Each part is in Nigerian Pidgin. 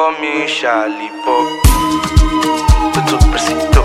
call me Charlie Pop. Puto presito.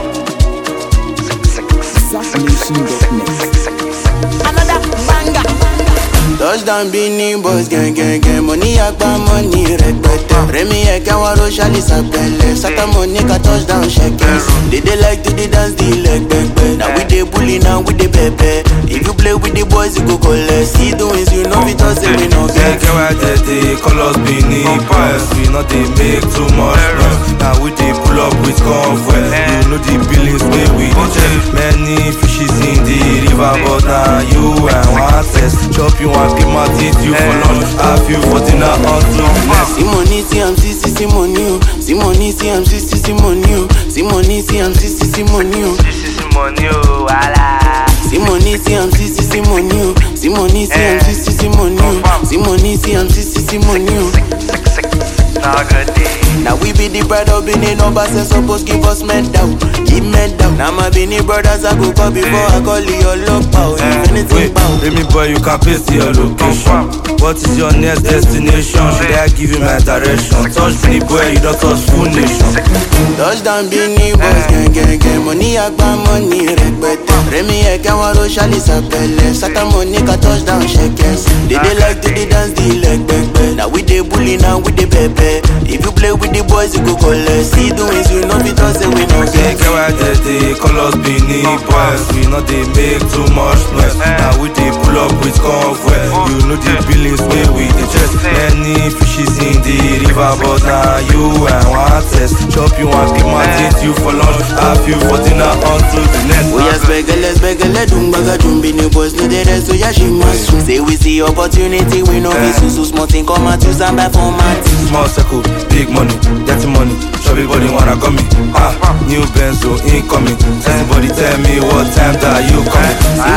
Another banger. Touchdown Beanie Boys gang gang gang Money agba money rẹpẹtẹ Rẹmi ẹ̀kẹ́ wọn ro ṣálí sàpẹlẹ Sátọ́mọ̀ ní ká touchdown ṣẹkẹs They dey like to dey dance the leg pẹpẹ Na we dey bully na we dey pẹpẹ If you play with the boys you go collect See the wins you no fit talk say we no Get get why they dey call us Benin Boys. We not dey make too much noise. Now we dey pull up with convoy. You know the billings wey we dey check. Many fishes in the river, but now you and one test. Chop you and keep my teeth you for lunch. Have you for dinner until next. Sí money sí am sí sí sí money o Sí money sí am sí sí sí money o Sí money sí am sí sí sí money o This is money, oh, wala. Sí money sí am sí sí sí money o Sí money sí am sí sí sí money o Sí money sí am sí sí sí money o. Now good day. Now we be the pride of Benin numbers and suppose give us medal, give medal. Now my Benin brothers I go call before I call your love power. If anything Wait, bow. baby boy, you can paste your location. What is your next destination? Should I give you my direction? Touch me, boy, you don't touch full nation. Touchdown Benin boys gang gang gang. Money agba money rẹpẹtẹ. Rẹmi ẹ̀kẹ́ wọn ro ṣálí sàpẹlẹ. Sátọ́mọ̀ ní ká touchdown ṣẹkẹs. They dey like to dey dance the leg pẹpẹ. Now we dey bully now we dey pẹpẹ. If you play with the boys you go collect. See the wins you no fit talk say we no Say, get. get why they dey call us Benin boys. We not dey make too much noise. Now we dey pull up with convoy. You know the billings wey we dey chest. Many fishes in the river, but now you and one test. Chop you and keep my teeth you for lunch. Have you for dinner until the next. Oya spẹgẹlẹ spẹgẹlẹ dùn gbàgà dùn bí ni boys no dey rest oya ṣe máa sùn. Say we see opportunity we no fit sùn so small thing come out use am buy for mat. Small circle, big money, dirty money. Chubby body wanna come me. Ah, new Benzo incoming. Everybody tell me what time that you coming.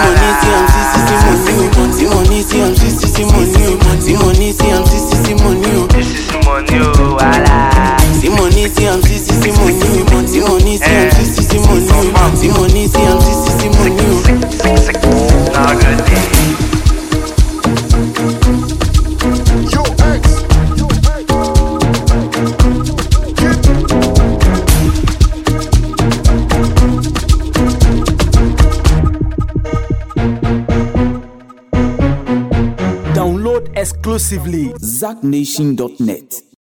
Sí money sí am sí sí sí money o. Sí money sí am sí sí sí money o. Sí money sí am sí sí sí money o. This is money, oh, wala. Sí money sí am sí sí sí money o. Sí money sí am sí sí sí money o. Sí money sí am sí sí sí money o. Now good day. Download exclusively ZackNation.net.